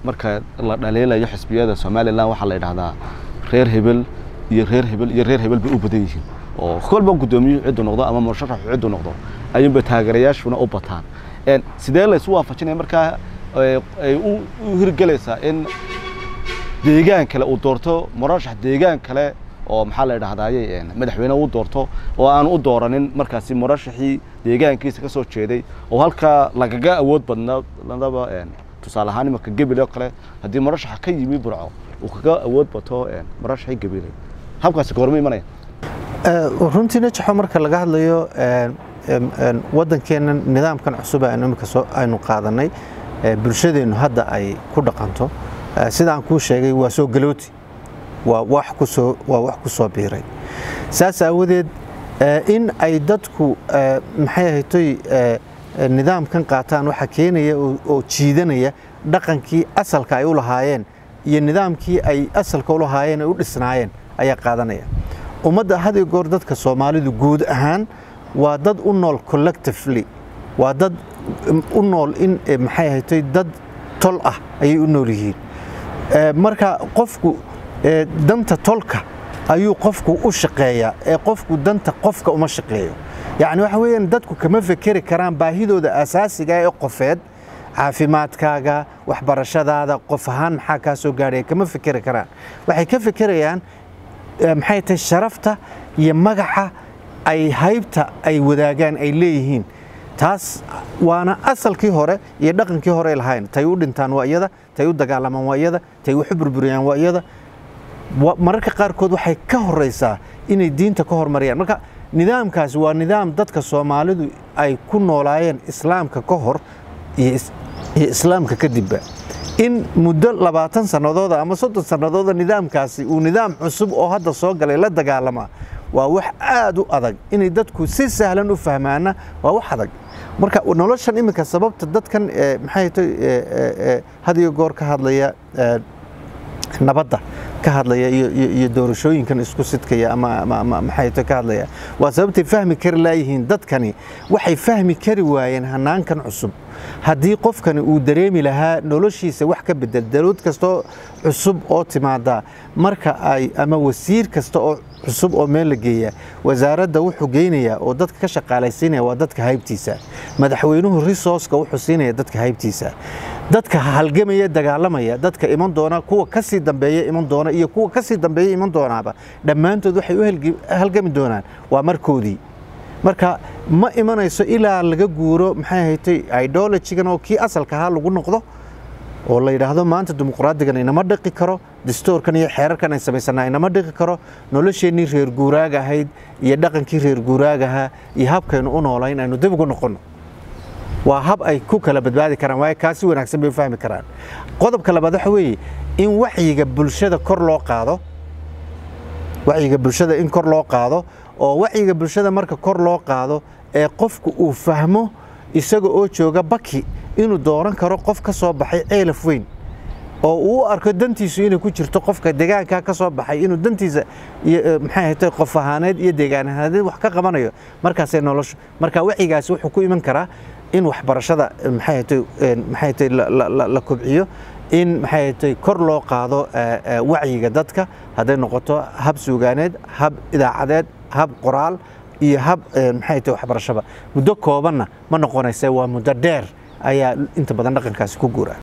marka la dhaliilayo xisbiyada somalilan waxaa la yidhahdaa reer hebel iyo reer hebel iyo reer hebel bay u badan yihiin oo kolba guddoomiyuhu ciddu noqdo ama musharaxu ciddu noqdo ayuunba taageerayaashuna u bataan sidee la isu waafajinaya markaa ay u hirgelaysaa in deegaan kale uu doorto murashax deegaan kale oo maxaa la idhahdaaye madaxweyne u doorto oo aan u dooranin markaasi murashaxii deegaankiisa ka soo jeeday oo halkaa lagaga awood badnadaba tusaale ahaan imanka gebile oo kale haddii murashaxa ka yimi burco uu kaga awood bato murashaxii gebile habkaasi goorma imanaya runtii najaxo marka laga hadlayo waddankeenna nidaamkan cusub aynu imika aynu qaadanay bulshadeennu hadda ay ku dhaqanto sidaan kuu sheegay waa soo galooti waa wax kusoo waa wax ku soo biiray saas aawadeed in ay dadku maxay ahaytoy nidaamkan qaataan waxa keenaya oo jiidanaya dhaqankii asalka ay u lahaayeen iyo nidaamkii ay asalka u lahaayeen ay u dhisnaayeen ayaa qaadanaya ummadda had iyo goor dadka soomaalidu guud ahaan waa dad u nool collectively waa dad u nool in maxay ahaytoy dad tol ah ayay u nool yihiin marka qofku danta tolka ayuu qofku u shaqeeyaa ee qofku danta qofka uma shaqeeyo yacni waxa weeyaan dadku kama fekeri karaan baahidooda asaasiga ee qofeed caafimaadkaaga waxbarashadaada qof ahaan maxaa kaa soo gaadhaya kama fekeri karaan waxay ka fekerayaan maxay tahay sharafta iyo magaca ay haybta ay wadaagaan ay leeyihiin taas waana asalkii hore iyo dhaqankii hore lahayn tay u dhintaan waa iyada tay u dagaalamaan waa iyada tay waxu burburiyaan waa iyada mararka qaarkood waxay ka horeysaa inay diinta ka hormariyaan marka nidaamkaasi waa nidaam dadka soomaalidu ay ku noolaayeen islaamka ka hor iyo islaamka kadibba in muddo labaatan sannadooda ama soddon sannadooda nidaamkaasi uu nidaam cusub oo hadda soo galay la dagaalamaa waa wax aad u adag inay dadku si sahlan u fahmaana waa wax adag marka noloshan iminka sababta dadkan maxay tay had iyo goor ka hadlaya nabadda ka hadlaya iyo doorashooyinkan isku sidkaya ama maxay tay ka hadlaya waa sababtay fahmi kari laayihiin dadkani waxay fahmi kari waayeen hanaankan cusub haddii qofkani uu dareemi lahaa noloshiisa wax ka bedel dawlad kastoo cusub oo timaada marka ay ama wasiir kasta oo cusub oo meel la geeya wasaaradda wuxuu geynayaa oo dadka ka shaqaalaysiinaya waa dadka haybtiisa madaxweynuhu resourceka wuxuu siinaya dadka haybtiisa dadka halgamaya dagaalamaya dadka iman doona kuwa ka sii dambeeya iman doona iyo kuwa ka sii dambeeya iman doonaaba dhammaantood waxay u halgami doonaan waa markoodii marka ma imanayso ilaa laga guuro maxay haytay idologigan oo kii asalka ahaa lagu noqdo oo la yidhaahdo maanta dimuqraadigan inama dhiqi karo distoorkan iyo xeerarkan ay samaysanaa inama dhiqi karo nolosheennii reer guuraaga ahayd iyo dhaqankii reer guuraaga ahaa iyo habkaynu u noolayn aynu dib ugu noqonno waa hab ay ku kala badbaadi karaan waayo kaasi wanaagsan bay u fahmi karaan qodobka labaad waxa weeye in wacyiga bulshada kor loo qaado wacyiga bulshada in kor loo qaado oo wacyiga bulshada marka kor loo qaado ee qofku uu fahmo isaga oo jooga baki inuu dooran karo qof ka soo baxay ceelaf weyn oo uu u arko dantiisu inay ku jirto qofka deegaanka ka soo baxay inuu dantiisa maxay ahatay qof ahaaneed iyo deegaan ahaaneed wax ka qabanayo markaasay noloshu marka wacyigaasi wuxuu ku iman karaa in waxbarashada maxay ahatay maxay ahatay la kobciyo in maxay ahatay kor loo qaado wacyiga dadka hadday noqoto hab suugaaneed hab idaacadeed hab qoraal iyo hab maxay tahay waxbarashaba muddo koobanna ma noqonaysa waa muddo dheer ayaa inta badan dhaqankaasi ku guura